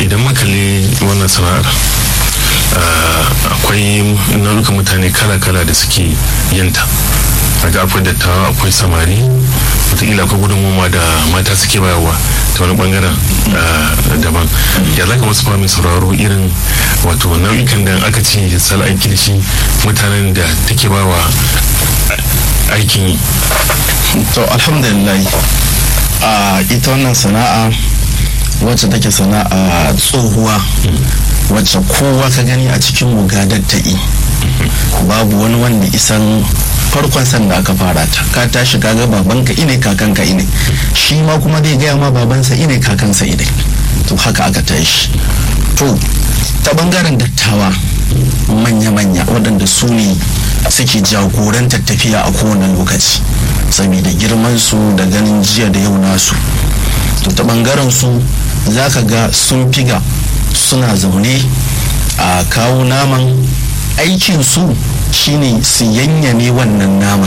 idan makali wannan sana'ar akwai nau'ukan mutane kala-kala da suke yinta daga akwai dattawa akwai samari wataƙila akwai gudunmuwa da mata suke bayarwa ta wani bangaren daban ya zaka wasu mai sauraro irin wato nau'ikan da aka ce sal aiki da shi mutanen da take bawa aikin yi to alhamdulillah a ita wannan sana'a wacce take sana'a tsohuwa wacce kowa ka gani a cikin mugadar ta yi babu wani wanda isan farkon sanda aka fara ta ka tashi kaga babanka ine kakanka ine shi ma kuma zai gaya ma babansa ine kakansa ine to haka aka tashi to ta bangaren dattawa manya-manya waɗanda su ne suke jagorantar tafiya a kowane lokaci saboda girman su da ganin jiya da yau nasu to ta bangaren su za ka ga sun figa suna zaune a kawo naman aikinsu shine su yanyame wannan naman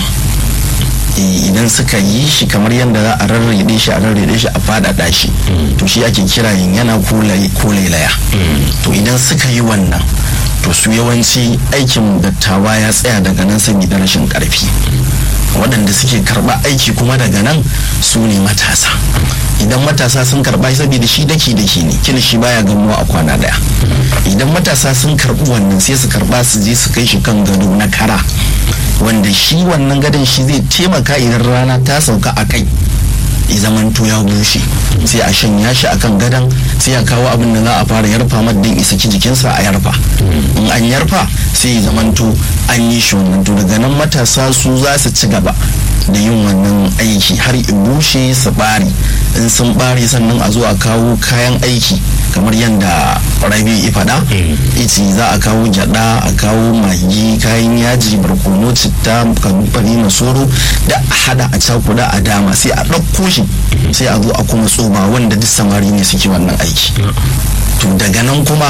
idan suka yi shi kamar yadda za a rarrede shi a rarrede shi a fadada shi to shi ake kira yana ko lailaya to idan suka yi wannan to su yawanci aikin dattawa ya tsaya daga nan saboda rashin karfi waɗanda suke karɓa aiki kuma daga nan su ne matasa idan matasa sun karɓa saboda shi daki daki ne kila shi baya gamuwa a kwana daya idan matasa sun karɓi wannan sai su karɓa su je su kai shi kan gado na kara wanda shi wannan gadon shi zai taimaka idan rana ta sauka a kai ya zamanto ya bushe sai a shanya shi akan gadon sai a kawo abin da za a fara yarfa maddin isa ki jikinsa a yarfa in an yarfa sai ya zamanto an yi shi wannan to daga nan matasa su za su ci gaba da yin wannan aiki har in bushe su bari in sun bari sannan a zo a kawo kayan aiki kamar yadda rabi ya faɗa ita za a kawo gyada a kawo magi kayan yaji barkono citta kanufari masoro da hada a cakuda a dama sai a ɗauko shi sai a zo a kuma tsoma wanda duk samari ne suke wannan aiki to daga nan kuma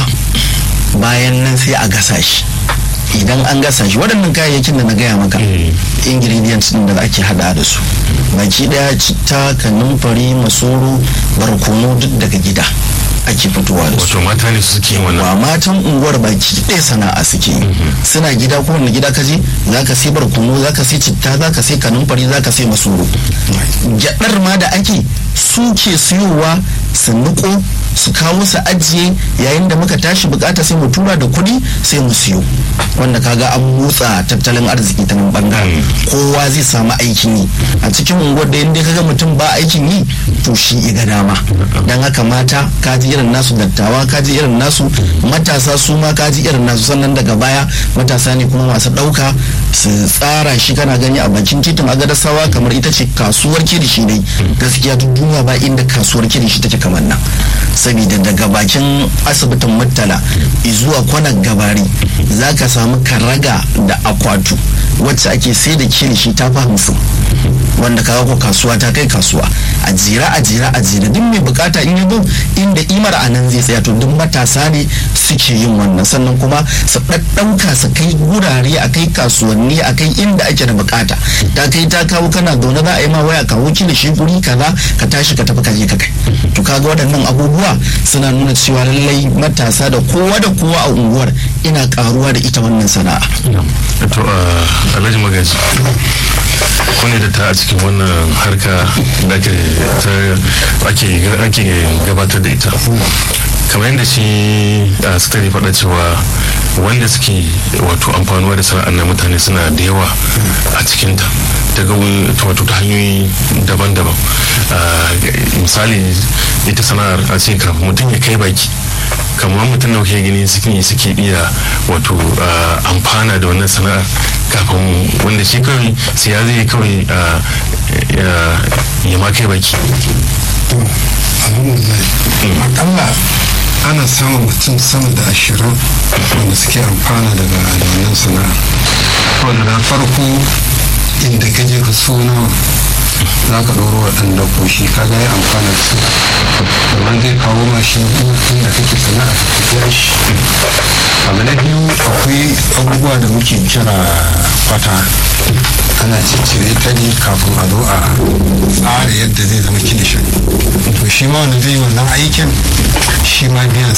bayan nan sai a gasa shi idan an gasa shi waɗannan kayayyakin da na gaya maka ingredients din da ake hada da su baki daya citta kanumfari masoro barkono duk daga gida ake fitowa da su wato mata ne suke yin wannan wa matan unguwar baki ɗaya sana'a suke suna gida ko wani gida kaje za ka sai barkono za ka sai citta za ka sai kanumfari za ka sai masoro gyaɗar ma da ake su ke siyowa su niko su kawo su ajiye yayin da muka tashi bukata sai mu tura da kuɗi sai mu siyo wanda kaga an motsa tattalin arziki ta nan bangaren kowa zai samu aikin yi a cikin unguwar da inda kaga mutum ba aikin yi to shi iga dama dan haka mata kaji irin nasu dattawa kaji irin nasu matasa su ma kaji irin nasu sannan daga baya matasa ne kuma masu ɗauka su tsara shi kana gani a bakin titin agadasawa kamar ita ce kasuwar kirishi dai gaskiya duk duniya ba inda kasuwar kirishi take kamar nan saboda daga bakin asibitin murtala zuwa kwanar gabari za ka samu karaga da akwatu wacce ake sai da kilishi ta fi hamsin wanda kaga ko kasuwa ta kai kasuwa a jira a jira a jira duk mai bukata in yabo inda imar a nan zai tsaya to duk matasa ne suke yin wannan sannan kuma su ɗaɗɗauka su kai gurare a kai kasuwanni a kai inda ake da bukata ta kai ta kawo kana zaune za a yi ma waya kawo kilishi guri kaza ka tashi ka tafi ka je ka kai to kaga waɗannan abubuwa suna nuna cewa lallai matasa da kowa da kowa a unguwar ina karuwa da ita wannan sana'a to alhaji magaji ku ne da ta a cikin wannan harka da ake gabatar da ita kamar yadda shi a sukari faɗa cewa wanda suke wato amfanuwa da sana'ar na mutane suna da yawa a cikinta daga wato ta hanyoyi daban-daban misali ita sana'ar a ce kafin mutum ya kai baki kamar mutum da kuke gani suke suke iya wato amfana da wannan sana'ar kafin wanda shi kawai sai ya zai kawai ya ma kai baki akalla ana samun mutum sama da ashirin wanda suke amfana daga wannan sana'a wanda na farko inda ka je ka so nawa za ka ɗoro waɗanda koshi ka ga ya amfana da su amma zai kawo ma shi inda kake sana'a ka biya shi abu na biyu akwai abubuwa da muke kira kwata ana ciccire ta ne kafin a zo a tsara yadda zai zama kilishin to shi ma wanda zai yi wannan aikin shi ma biyan